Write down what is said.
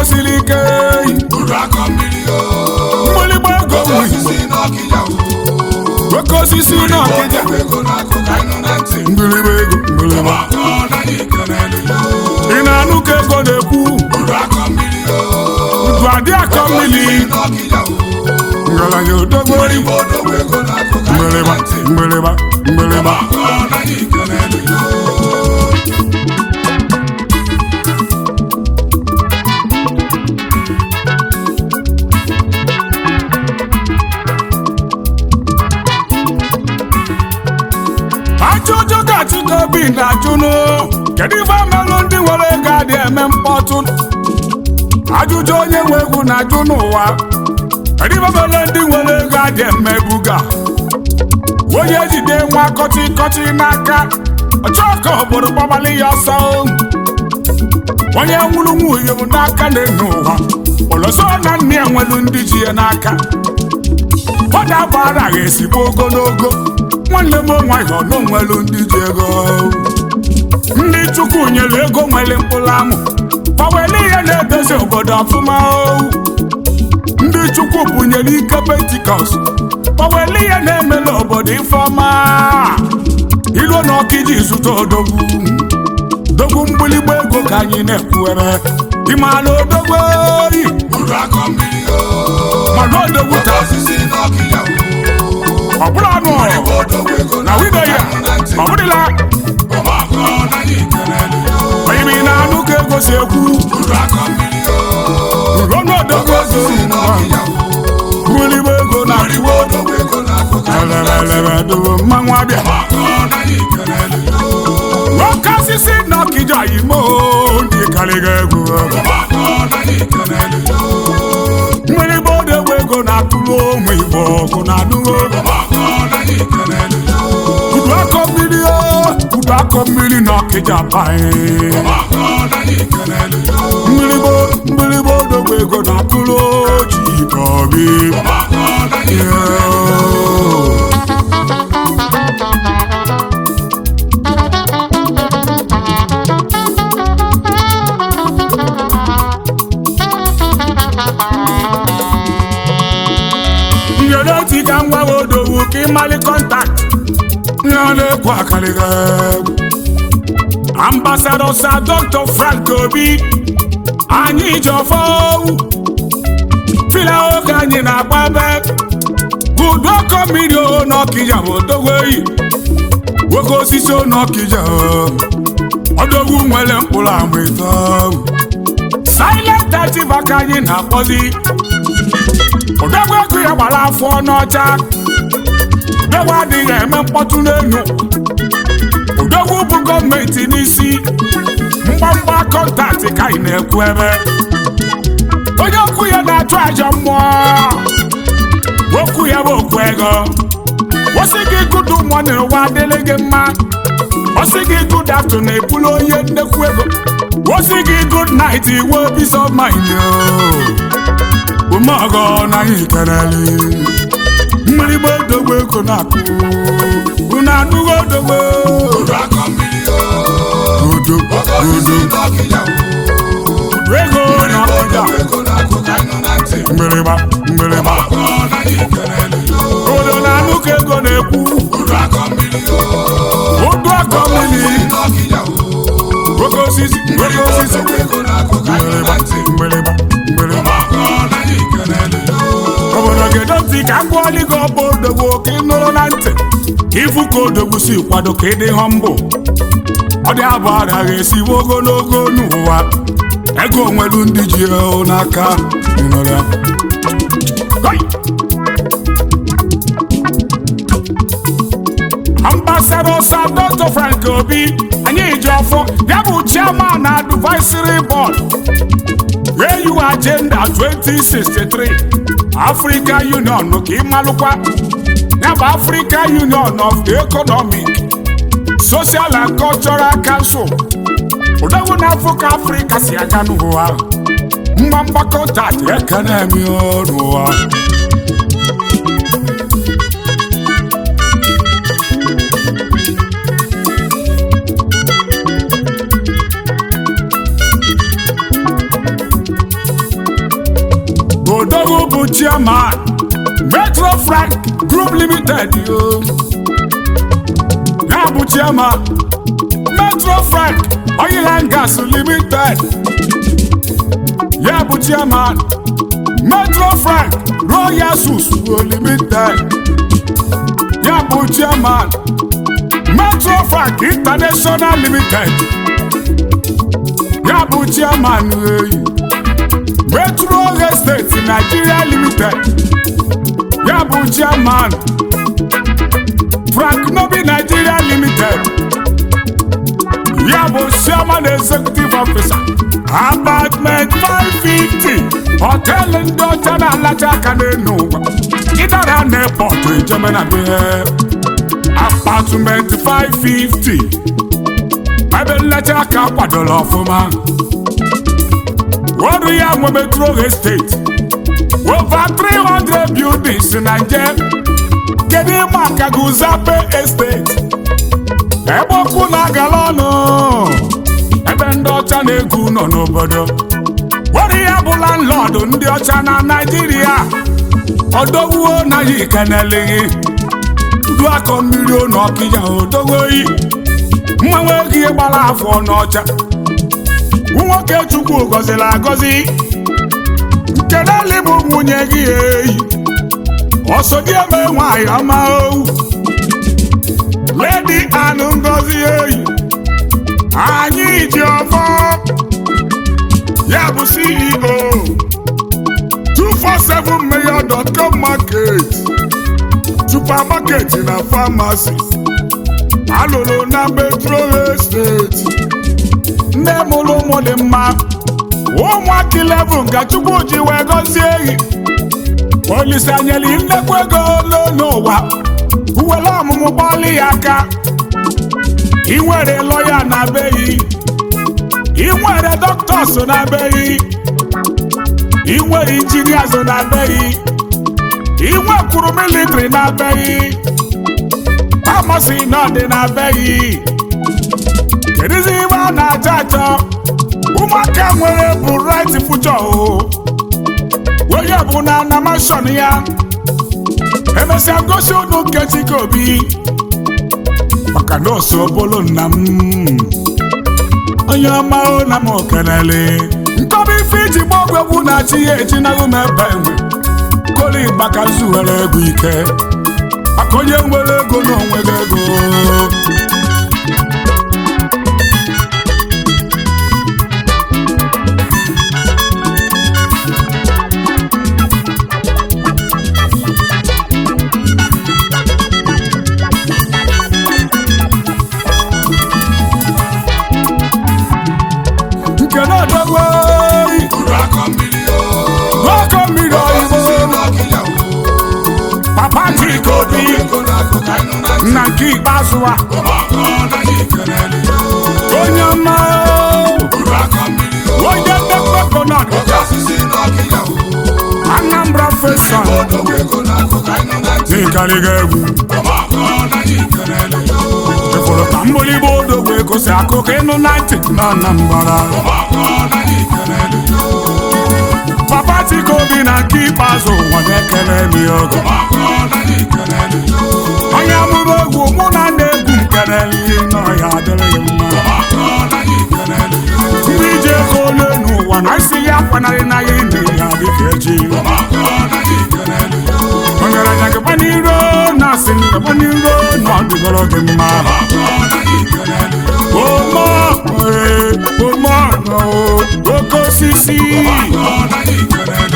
siri ike uru akọ mmiri o mgbịlịgba ego oke ụmụ Igbo osisi n'ọkịja o oke osisi na ọkịja odogwu ego na-akụ ka ịnụ na ntị mgbịlịgba ego mgbịlịgba ọgbakọ naghị ikenelu ya ị na-anụ ka ego na-ekwu uru akọ mmiri o udu adị akọ mmiri osisi n'ọkịja o ngalanya odogbo igbo odogwu ego na-akụ ka ịnụ mgbịlịgba na ntị mgbịlịgba mgbịlịgba ọgbakọ naghị ikenelu ya ajụjụ ka Chikobi na-ajụnụ kedu ife melụ ndị nwere ego adị eme mkpọtụ ajụjụ onye nwe egwu na-ajụ n'ụwa kedu ife melụ ndị nwere ego adị eme buga onye jide nwa kọtị kọtị n'aka ọchọ ka obodo gbabalị ya ọsọ onye nwụrụ nwunye m n'aka na-enye ụwa ọlọsọ na nne ya nwelu ndị ji ya n'aka ọ na-abụ araghị esigbo ogologo nwanne m nwayọ na onwelu ndị ji ego ndị chukwu nyere ego nwere mkpụrụ amụ gbanwere ihe na-edozi obodo ọfụma o. ndị chukwu bunyere ike pentikọst gbanwere ihe na-emela obodo ifeọma ilu na ọkiji zụta odogwu dogwu mgbịlịgba ego ka anyị na-ekwuere ịmala odogwu oyi uru akọ mmiri o mana odogwu oke taa osisi n'ọkịja o ọ bụrụ anụ igbo odogwu ego na na-akụ wido ka ya ịnụ na ntị ọ bụrụla ọgbakọ naghị ikenelu ya onye bụ ị na-anụ ka ego si ekwu uru akọ mmiri o ruo n'odogwu oke osisi n'ọkịja o mgbịlịgba ego na igbo odogwu ego na-akụ ka ịnụ na ntị elelelebe dobe mmanwụ abịa ọgbakọ naghị ikenelu ya nwoke osisi na ọkịja yimo ndị karịga egwu ọgbakọ naghị ikenelu ya mgbịlịgba odogwu ego na-atụrụ ụmụ igbo ọgụ na anụgo ọgbakọ naghị ikenelu ya udu akọ mmiri o udu akọ mmiri na ọkịja banye ọgbakọ naghị ikenelu ya mgbịlịgba mgbịlịgba odogwu ego na-atụrụ oji obi ọgbakọ naghị ikenelu ya Nyeleti ka ngwa odogwu ka ịmali kọntakt ihe ọ na-ekwu akarịga egwu ambasadọ sa dr frank obi anyị ji ọfọ fila oge anyị na-agba ebe udu ọkọ mmiri o n'ọkịja bụ odogwu eyi nwoke osisi o n'ọkịja ọdogwu nwere mkpụrụ ama ịtọ silent active ka anyị na-akpọzi odogwu ego ya gbara afọ n'ọcha odogwu adịghị eme mkpọtụ n'enyo odogwu bụ gọọmenti n'isi mgbamgba kọntaktị ka anyị na-ekwu ebe onye okwu ya na-atụ ajọ mmụọ okwu ya bụ okwu ego osi gị gụdụ mmụọ n'ụwa adịrị gị mma osi gị gụd aftu na ebulu onye nnekwu ego osi gị gụd nait iwe peace of mind umeọgọ na anyị kelele mgbịrịgba odogwu ego na-akụ unu anụghị odogwu uru akọ mmiri o udo oke osisi udo n'ọkịja o ego na ọkụja odogwu ego na-akụ ka ịnụ na ntị mgbịrịgba mgbịrịgba ọgbakọ naghị ikenelu ya obodo na-anụ ka ego na-ekwu uru akọ mmiri o odu akọ mmiri n'ọkịja o oke osisi oke osisi odogwu ego na-akụ ka ịnụ na ntị mgbịrịgba mgbịrịgba ọgbakọ naghị ikenelu ya obodo ga-edo ntị ka m gụọlị gị ọbụ odogwu ka ị nụrụ na ntị ka ịfụ ka odogwu si kwado ka ị dị họmbụ ọ dị abụ agaghị esiwe ogologo n'ụwa ego onwelu ndị ji o n'aka Ị nụrụ ya? Hoi! ambassador sir dr frank obi anyị ji ọfọ ya bụ chairman advisory board au agenda 2063 africa union ka ịmalụkwa ya bụ africa union of the economic social and cultural council odogwu na-afụ ka afrịka si aga n'ụwa mgba mgbakọta dị ekene emi n'ụwa odogwu bụ chairman metro frank group limited yo ya bụ chairman metro frank oil and gas limited ya bụ chairman metro frank royal susuo limited ya bụ chairman metro frank international limited ya bụ chairman eyi metro estate nigeria limited ya bụ chairman frank nobi nigeria limited ya bụ chairman executive officer apartment 550 họteelụ ndị ọcha na-alacha aka n'elu ụwa ịdara na airport ijemena bihe apartment 550 ebe nlecha aka kwadoro ọfụma ọrụ ya nwe metro estate over 300 buildings na nje kedu ịma ka guzape estate ebe ọkụ na-agala ọnụ ebe ndị ọcha na-egwu nọ n'obodo ọrụ ya bụ landlord ndị ọcha na naijiria ọdọwuo na ya ikeneleghị du akọ mmiri ụlọ ọkịja odogoyi mmanwe gị gbara afọ n'ọcha nwoke chukwu gọziri agọzi nkedali bụ nwunye gị eyi ọsọ gị eme nwanyị ọma owu ledi anụ ngozi eyi anyị ji ọfọ ya bụ ceo 247mayor.com market supermarket na pharmacy alụrụ na metro estate nne mụrụ ụmụ dị mma ụmụaka 11 ka chukwu ji wee gọzie ehi olise anyeli nnekwu ego ole n'ụwa uwere ọmụmụ gbalị ya aka ị nwere lọya na beghị ị nwere dọkịtọs na beghị ị nwere injinias na beghị ị nwekwuru militri na beghị famasi na ọdị na beghị kedụzi ibe a na-achọ achọ ụmụaka nwere bụ right future o onye bụ na animation ya emesịa gosi unu nkechi ka obi maka na oso obolo nna m onye ọma o na m okenele nkọba ife iji gba ọgwụ egwu na-achị ya eji naghị m ebe enwe koli gbaka nzu were ego ike maka onye nwere ego na onwere ego nke na-edogbo Uru akọ mmiri o. n'ọkọ mmiri Osisi oyibo n'ọkịja o. papa chika obi Ego na-akụ ka ịnụ na ntị. na nke ikpeazụ a Ọgbakọ na anyị kelele o. onye ọma Uru akọ mmiri o. onye ndekọ konọt Oke osisi n'ọkịja o. anambra feson Odogwu ego na-akụ ka ịnụ na ntị. n'ịkarịga egwu Ọgbakọ na anyị kelele o. ịfụrụ ka mgbịrịgba odogwu egosi akụkọ ịnụ na ntị na anambra Ọgbakọ na anyị kelele o. papa chika obi na nke ikpeazụ ụwa na-ekele m ya ogo Ọgbakọ na anyị kelele o. onye amụrụ egwu mụ na ndị egwu nkelele ihe n'ọhịa adịrịghị mma Ọgbakọ na anyị kelele o. ndị iji ego ole n'ụwa na isi ya akwanarị na ya ime ya dịka echi Ọgbakọ na anyị kelele o. ọgaranya gaba n'iro na asị m gaba n'iro na ọ dịgoro gị mma Ọgbakọ na anyị kelele o. ome ome oke osisi Ọgbakọ na anyị kelele